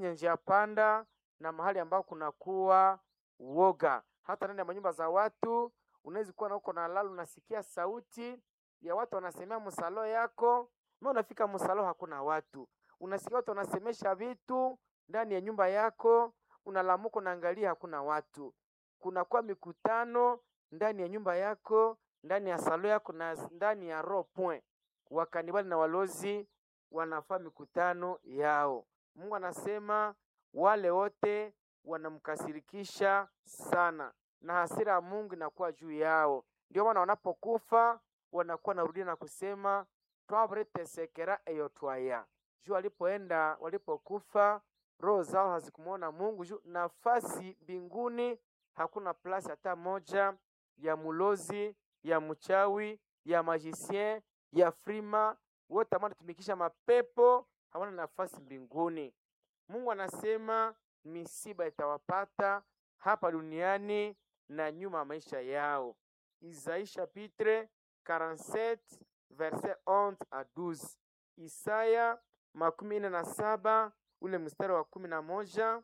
njia panda na mahali ambao kunakuwa woga. Hata ndani ya manyumba za watu unaweza kuwa na uko na lala, unasikia sauti ya watu wanasemea msalo yako, na unafika msalo hakuna watu, unasikia watu wanasemesha vitu ndani ya nyumba yako, unalamuka unaangalia hakuna watu. Kunakuwa mikutano ndani ya nyumba yako, ndani ya salo yako na ndani ya roho point. Wakanibali na walozi wanafaa mikutano yao. Mungu anasema wale wote wanamkasirikisha sana, na hasira ya Mungu inakuwa juu yao. Ndio maana wanapokufa wanakuwa narudia na kusema twavretesekera eyo twaya juu walipoenda walipokufa roho zao hazikumwona Mungu juu nafasi mbinguni hakuna plasi hata moja ya mulozi ya mchawi ya magicien ya frima wote ambao wanatumikisha mapepo hawana nafasi mbinguni. Mungu anasema misiba itawapata hapa duniani na nyuma ya maisha yao. Isaie chapitre 47 verset 11 à 12. Isaya makumi nne na saba ule mstari wa kumi na moja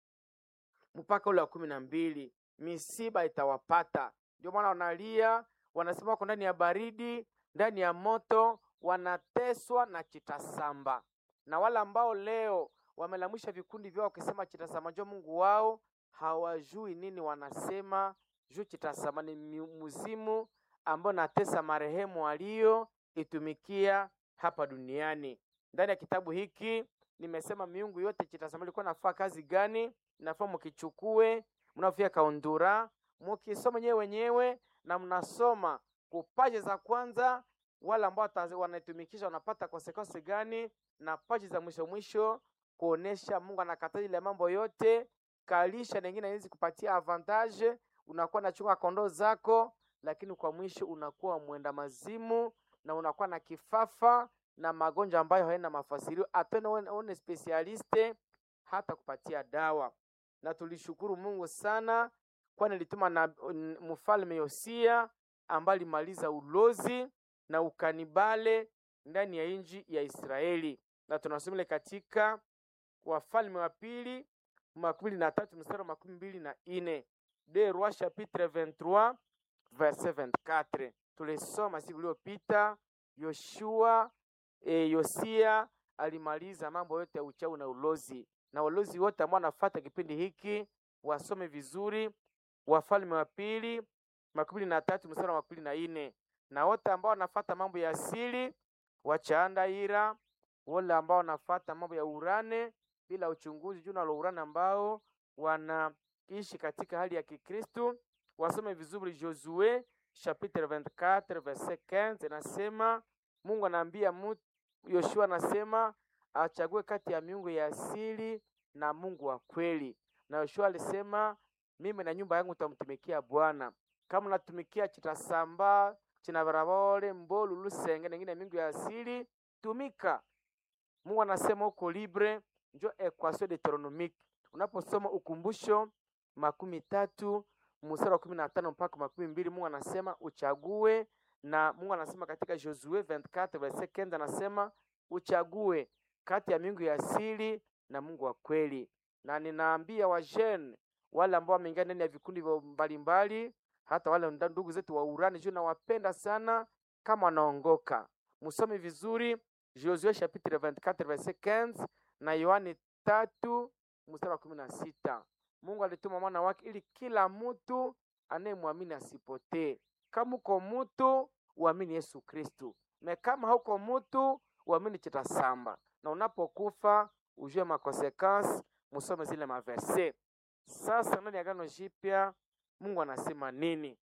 mpaka ule wa kumi na mbili misiba itawapata. Ndio maana wanalia, wanasema wako ndani ya baridi, ndani ya moto, wanateswa na chitasamba. Na wale ambao leo wamelamisha vikundi vyao wakisema chitasamba njo Mungu wao, hawajui nini wanasema juu chitasamba ni muzimu ambao natesa marehemu walio itumikia hapa duniani. Ndani ya kitabu hiki nimesema miungu yote chitasamba ilikuwa nafaa kazi gani, nafaa mukichukue mnafia kaundura mukisoma nyewe wenyewe na mnasoma kupaji za kwanza, wale ambao wanaitumikisha wanapata konsekonsi gani, na paji za mwisho mwisho kuonesha Mungu anakataza ile mambo yote. Kalisha nengine haiwezi kupatia avantage, unakuwa nachunga kondoo zako, lakini kwa mwisho unakuwa mwenda mazimu na unakuwa na kifafa na magonjwa ambayo haina mafasirio, atene one specialiste hata kupatia dawa. Na tulishukuru Mungu sana, kwani alituma na mfalme Yosia ambaye alimaliza ulozi na ukanibale ndani ya nchi ya Israeli, na tunasoma katika Wafalme wa pili makumi na tatu mstari wa makumi mbili na ine de Roi chapitre 23 verset 24. Tulisoma siku iliyopita Yoshua e, Yosia alimaliza mambo yote ya uchawi na ulozi, na walozi wote ambao wanafuata kipindi hiki wasome vizuri Wafalme wa pili makumi na tatu mstari wa makumi na ine na wote ambao wanafuata mambo ya asili wachaanda ira, wale ambao wanafuata mambo ya urane bila uchunguzi juu nalo urane ambao wanaishi katika hali ya Kikristo wasome vizuri Josue chapitre 24 verset 15, inasema Mungu anaambia mtu Yoshua, anasema achague kati ya miungu ya asili na Mungu wa kweli, na Yoshua alisema mimi na nyumba yangu tutamtumikia Bwana. Kama unatumikia chitasamba chinabarabole mbolu lusenge nengine miungu ya asili tumika. Mungu anasema uko libre, njo equation deuteronomique. Unaposoma ukumbusho makumi tatu mstari wa kumi na tano mpaka makumi mbili Mungu anasema uchague, na Mungu anasema katika Josue 24 verset 15 anasema uchague kati ya miungu ya asili na Mungu wa kweli. Na ninaambia wajene wale ambao wameingia ndani ya vikundi mbalimbali, hata wale ndugu zetu wa urani juu nawapenda sana, kama wanaongoka musome vizuri Josue chapitre 24 verset 15 na Yohani tatu mstari wa kumi na sita. Mungu alituma mwana wake ili kila mtu anayemwamini asipotee. Kama uko mtu uamini Yesu Kristu, na kama hauko mtu uamini chitasamba, na unapokufa ujue makonsekansi. Musome zile maverse. Sasa ndani ya Agano Jipya Mungu anasema nini?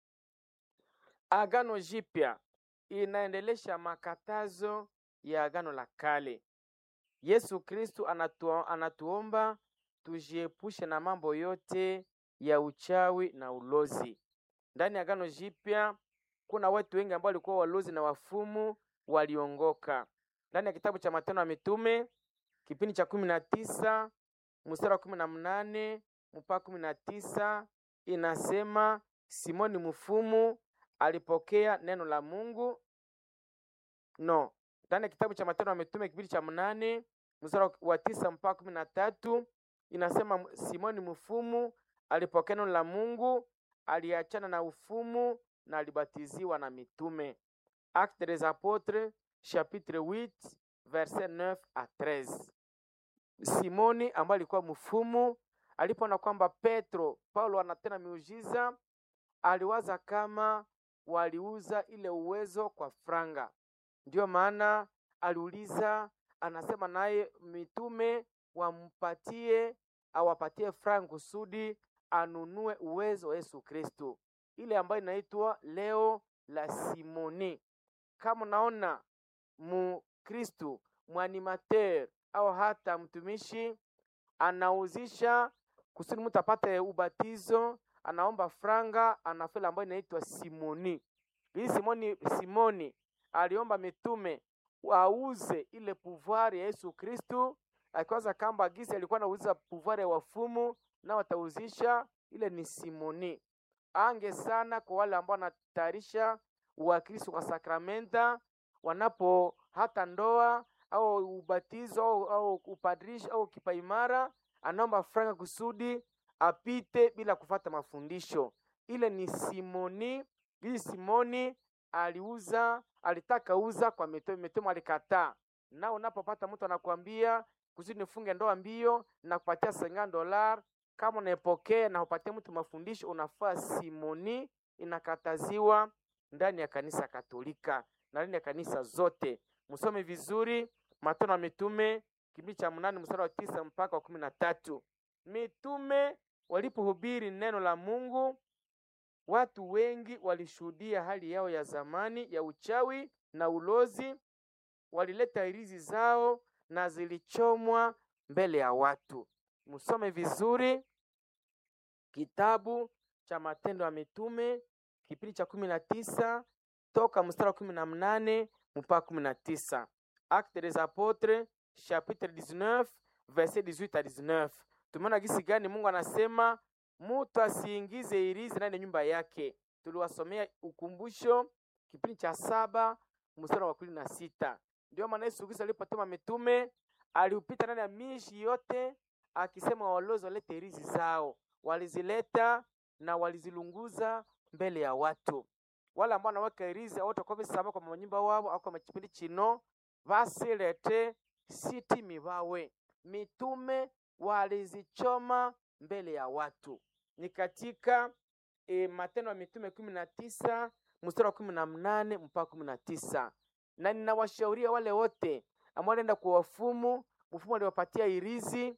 Agano Jipya inaendelesha makatazo ya Agano la Kale. Yesu Kristu anatu, anatuomba tujiepushe na mambo yote ya uchawi na ulozi. Ndani ya Agano Jipya kuna watu wengi ambao walikuwa walozi na wafumu waliongoka. Ndani ya kitabu cha Matendo ya Mitume kipindi cha kumi na tisa mstari wa kumi na mnane mpaka kumi na tisa inasema Simoni mfumu alipokea neno la Mungu no ndani ya kitabu cha Matendo ya Mitume kipindi cha mnane mstari wa tisa mpaka kumi na tatu inasema Simoni mfumu alipokea neno la Mungu, aliachana na ufumu na alibatiziwa na mitume. Actes des Apôtres chapitre 8 verset 9 à 13. Simoni ambaye alikuwa mfumu alipoona kwamba Petro Paulo anatenda miujiza, aliwaza kama waliuza ile uwezo kwa franga. Ndiyo maana aliuliza, anasema naye mitume wampatie awapatie franga kusudi anunue uwezo wa Yesu Kristo, ile ambayo inaitwa leo la Simoni. Kama unaona Mkristo mwanimateur au hata mtumishi anauzisha kusudi mtu apate ubatizo, anaomba franga, anafela ambayo inaitwa Simoni. Hii Simoni, Simoni aliomba mitume auze ile pouvoir ya Yesu Kristu, akiwaza kamba gisi alikuwa anauza pouvoir ya wafumu na watauzisha ile ni Simoni. Ange sana kwa wale ambao wanatayarisha uwakristo kwa sakramenta, wanapo hata ndoa au ubatizo au, au upadrisho au kipaimara, anaomba franga kusudi apite bila kufata mafundisho. Ile ni Simoni. Hii Simoni aliuza, alitaka uza kwa mitume, mitume alikataa. Na unapopata mtu anakuambia kusudi nifunge ndoa mbio na kupatia senga dolar, kama unaepokea na upatie mtu mafundisho, unafaa Simoni. Inakataziwa ndani ya kanisa Katolika na ndani ya kanisa zote. Msome vizuri Matendo ya Mitume kipindi cha mnane mstari wa tisa mpaka wa kumi na tatu. Mitume walipohubiri neno la Mungu, watu wengi walishuhudia hali yao ya zamani ya uchawi na ulozi. Walileta hirizi zao na zilichomwa mbele ya watu. Msome vizuri kitabu cha Matendo ya Mitume kipindi cha kumi na tisa toka mstari wa kumi na mnane mpaka kumi na tisa. Actes des Apôtres chapitre 19 verset 18 à 19. Tumeona gisi gani Mungu anasema mutu asiingize hirizi ndani ya nyumba yake. Tuliwasomea ukumbusho kipindi cha saba mstari wa kumi na sita. Ndio maana Yesu Kristo alipotuma mitume aliupita ndani ya mishi yote akisema walozi walete hirizi zao. Walizileta na walizilunguza mbele ya watu. Wale ambao wanaweka hirizi wote kwa visama kwa manyumba wao au kwa machipindi chino vasilete sitimi vawe. Mitume walizichoma mbele ya watu. Ni katika e, Matendo ya Mitume kumi na tisa mstari wa kumi na mnane mpaka kumi na tisa na ninawashauria wale wote ambao wanaenda kwa wafumu, mfumu aliwapatia hirizi,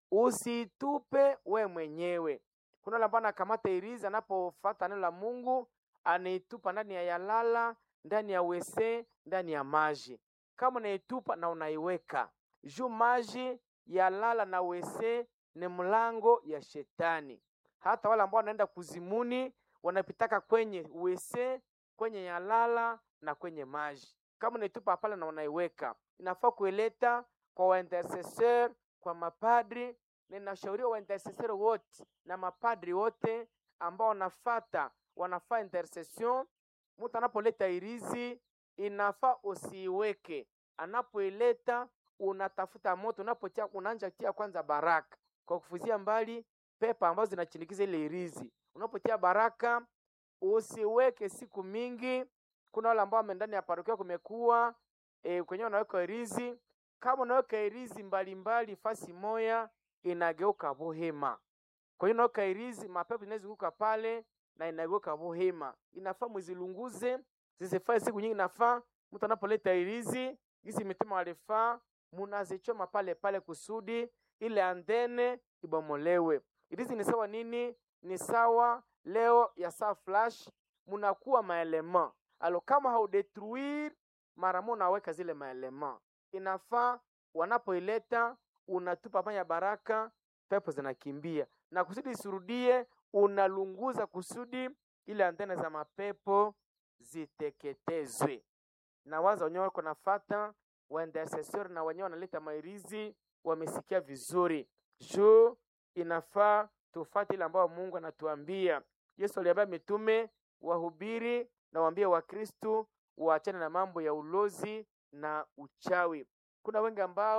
usitupe we mwenyewe. Kuna wale ambao anakamata hirizi, anapofuata neno la Mungu anaitupa ndani ya yalala, ndani ya wese, ndani ya maji. Kama unaitupa na unaiweka juu maji, yalala na wese ni mlango ya shetani. Hata wale ambao wanaenda kuzimuni wanapitaka kwenye wese, kwenye yalala na kwenye maji. Kama unaitupa pale na unaiweka, inafaa kuileta kwa waintercesseur, kwa mapadri. Na inashauriwa waintercesseur wote na mapadri wote ambao wanafata wanafaa intercession. Mtu anapoleta irizi inafaa usiiweke, anapoileta unatafuta moto, unapotia unaanja tia kwanza baraka kwa kufuzia mbali pepa ambazo zinachinikiza ile irizi. Unapotia baraka usiweke siku mingi. Kuna wale ambao ndani ya parokia kumekuwa e, kwenye unaweka irizi. Kama unaweka irizi mbalimbali fasi moya inageuka bohema. Kwa hiyo unaweka irizi, mapepo inazunguka pale na inageuka bohema. Inafaa muzilunguze zisifai siku nyingi. Inafaa mtu anapoleta irizi gisi mitume walifaa, munazichoma pale pale kusudi ile andene ibomolewe. Irizi ni sawa nini? Ni sawa leo ya saa flash, munakuwa maelema alo, kama haudetruire mara moja unaweka zile maelema, inafaa wanapoileta unatupa panya baraka, pepo zinakimbia na kusudi isirudie, unalunguza kusudi ile antena za mapepo ziteketezwe. Na waza wenyewe wako nafata wa intercessor na wenyewe wanaleta mairizi, wamesikia vizuri juu inafaa tufate ile ambayo Mungu anatuambia. Yesu aliambia mitume wahubiri na waambie Wakristu waachane na mambo ya ulozi na uchawi. Kuna wengi ambao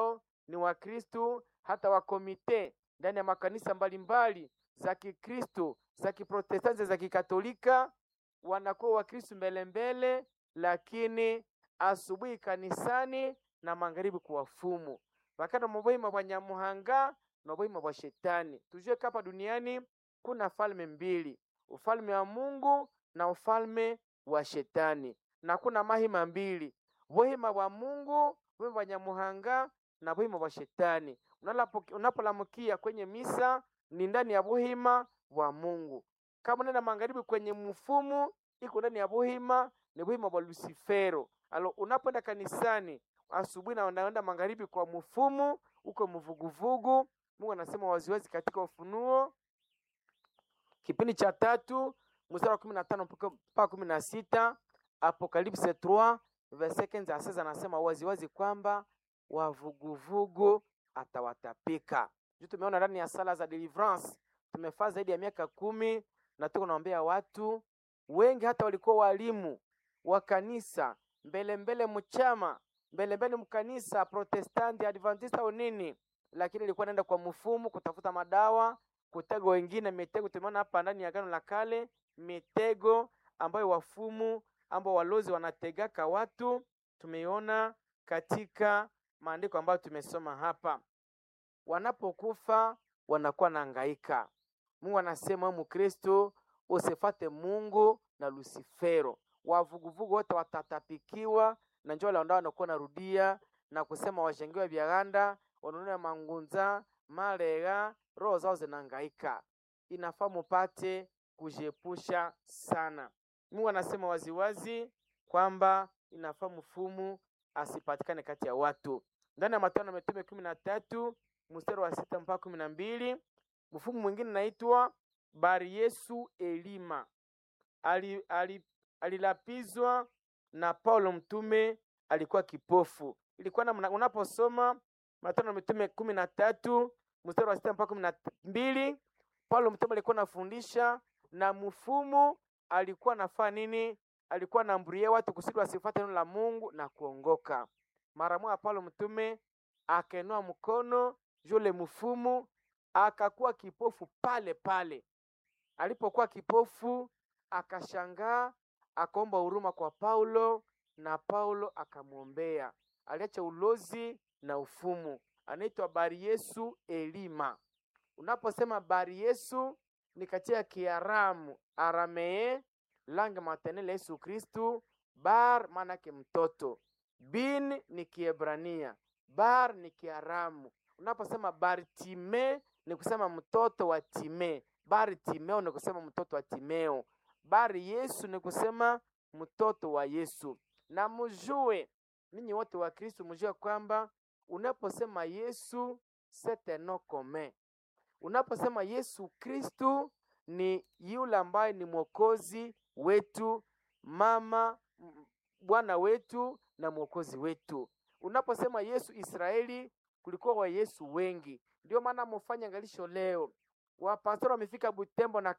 ni Wakristu, hata wakomite ndani ya makanisa mbalimbali za Kikristo, za Kiprotestanti, za Kikatolika wanakuwa Wakristu mbele mbele, lakini asubuhi kanisani na magharibi kuwafumu vakana mubuhima bwa nyamuhanga na ubuhima bwa shetani. Tujue kapa duniani kuna falme mbili, ufalme wa Mungu na ufalme wa shetani, na kuna mahima mbili, buhima bwa Mungu, buhima bwa nyamuhanga na buhima bwa shetani. Unapolamukia kwenye misa ni ndani ya buhima bwa Mungu. Kama unaenda magharibi kwenye mfumu, iko ndani ya buhima, ni buhima bwa Lucifero. Alo, unapoenda kanisani asubuhi na unaenda magharibi kwa mfumu, uko mvuguvugu. Mungu anasema waziwazi katika Ufunuo kipindi cha tatu mstari wa kumi na tano mpaka kumi na sita Apocalypse 3 verset 15 à 16 anasema waziwazi kwamba wavuguvugu atawatapika. Juu tumeona ndani ya sala za deliverance tumefaa zaidi ya miaka kumi na tuko naombea watu wengi, hata walikuwa walimu wa kanisa mbele mbele mchama mbele mbele mkanisa Protestanti Adventista au nini, lakini ilikuwa naenda kwa mfumu kutafuta madawa, kutega wengine mitego. Tumeona hapa ndani ya Agano la Kale mitego ambayo wafumu ambao walozi wanategaka watu, tumeiona katika maandiko ambayo tumesoma hapa. Wanapokufa wanakuwa na hangaika. Mungu anasema Mkristo usifate Mungu na Lucifero. Wavuguvugu wote watatapikiwa na njoo la ndao wanakuwa narudia na kusema washengiwe vyaganda wanunua mangunza malega, roho zao zinahangaika. Inafaa mupate kujiepusha sana. Mungu anasema waziwazi kwamba inafaa mfumu asipatikane kati ya watu. Ndani ya Matendo ya Mitume kumi na tatu mstari wa sita mpaka kumi na mbili mfumu mwingine naitwa Bari Yesu Elima ali, ali, alilapizwa na Paulo mtume, alikuwa kipofu. Ilikuwa na unaposoma Matendo ya Mitume kumi na tatu mstari wa sita mpaka kumi na mbili Paulo mtume alikuwa anafundisha na mfumu alikuwa anafaa nini? Alikuwa anaamburia watu kusudi wasifuate neno la Mungu na kuongoka. Mara moja Paulo mtume akainua mkono, yule mfumu akakuwa kipofu pale pale. Alipokuwa kipofu akashangaa, akaomba huruma kwa Paulo na Paulo akamwombea. Aliacha ulozi na ufumu. Anaitwa Bari Yesu Elima. Unaposema Bari Yesu ni katika Kiaramu, Aramee, langue maternelle Yesu Kristu. Bar maanake mtoto, bin ni Kiebrania, bar ni Kiaramu. Unaposema Bartime ni kusema mtoto wa Time, Bartimeo ni kusema mtoto wa Timeo, Bari Yesu ni kusema mtoto wa Yesu. Na mjue ninyi wote wa Kristo, mjue kwamba unaposema Yesu c'est un nom commun. Unaposema Yesu Kristu ni yule ambaye ni mwokozi wetu, mama Bwana wetu na mwokozi wetu. Unaposema Yesu Israeli, kulikuwa wa Yesu wengi, ndio maana mufanya angalisho leo wapastori wamefika Butembo na